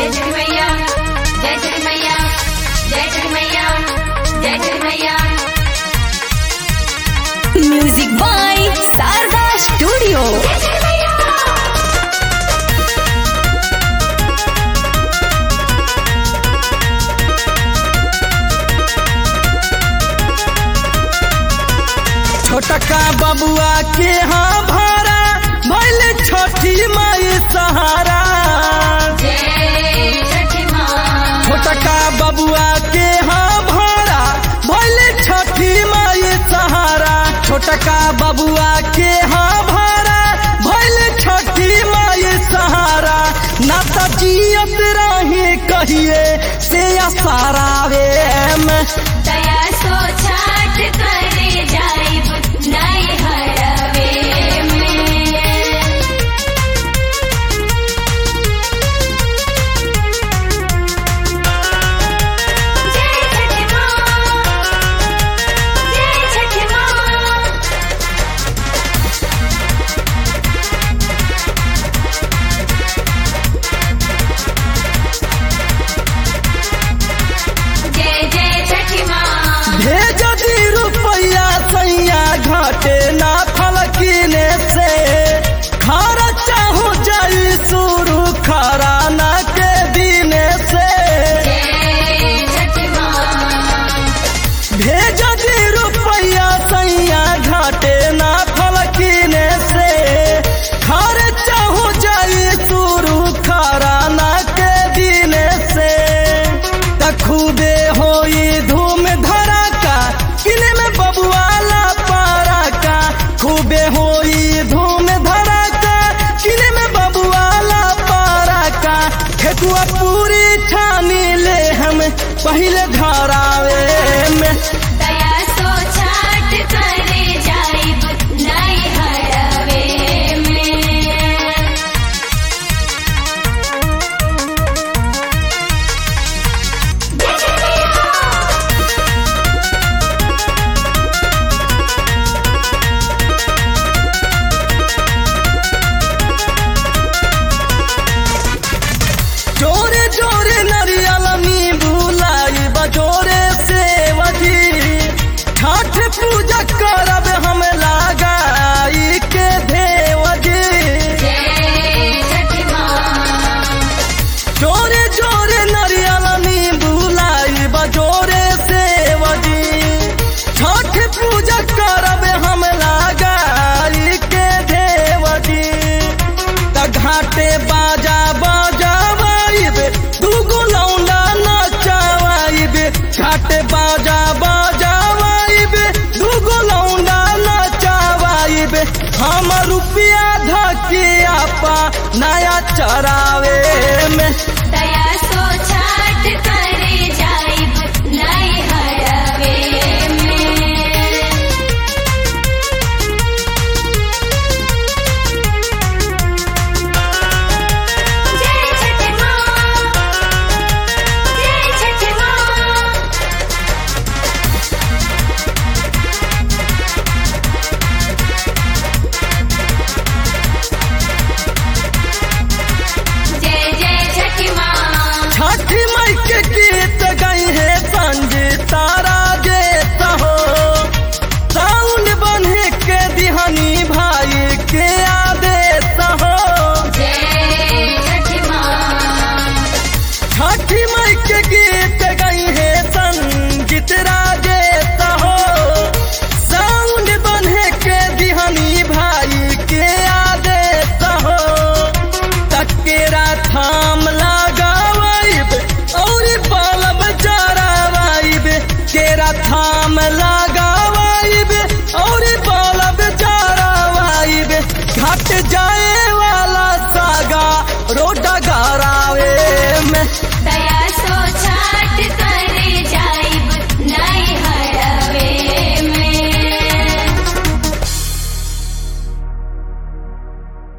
जय जय मैया जय जय मैया जय जय मैया जय जय मैया म्यूजिक बाय शारदा स्टूडियो जय जय मैया छोटका बबुआ के हाँ भारा भैल छठी माई सहारा जय छठी माँ छोटका बबुआ के हाँ भारा भैल छठी माई सहारा छोटका बबुआ के हाँ भारा भैल छठी माई सहारा ना त जियत रही कहिए से सारावे में दया सो छाट करे जाइब नहीं हरवे में जय छठी माँ जय छठी माँ जय जय छठी माँ भेज दी रुपया सैया घाटे ना फलकीने से खारा चाहू जाई शुरू खारा ना के दिने से जय छठी माँ भेज दी रुपया सैया घाटे ना फलकीने से खारे चाहू जाई शुरू खारा ना के दिने से तखूबे होई धूम धड़ाका किले में बबुआला पारा का खूबे होई धूम धड़ाका किले में बबुआला पारा का ठेकुआ पूरी छानी ले हम पहले घरावे में दया सो छाट करे जाइब नहीं हरवे में जोरे जोरे नरियल नींबू लाई बजोरे से वजी छठ पूजा करब हम लगाई के देवजी जय छठी माँ जोरे जोरे नरियल नींबू लाई बजोरे से वजी छठ पूजा करब हम लगाई के देवजी त घाटे बाजा बजावाइब दूगो लौंडा नचावाइब घाटे बाजा बजावाइब दूगो लौंडा नचावाइब हम रुपया धकिया पा नया चरावे में दया सो छाट करे जाइब नहीं हरवे में जय छठी माँ जय छठी माँ जय जय छठी माँ छठी मई के गीत गई है संगीता राजे हो साउंड बने के दिहनी भाई के आदेश हो जय छठी माँ छठी मई के गीत गई है संगीत राजे हो साउंड बने के दिहनी भाई के आदेश हो तकेरा थाम लगावाइब और बालब चरावाइब केरा थाम लगावाइब और बालब चरावाइब घट जाए वाला सागा रोड गरावे में दया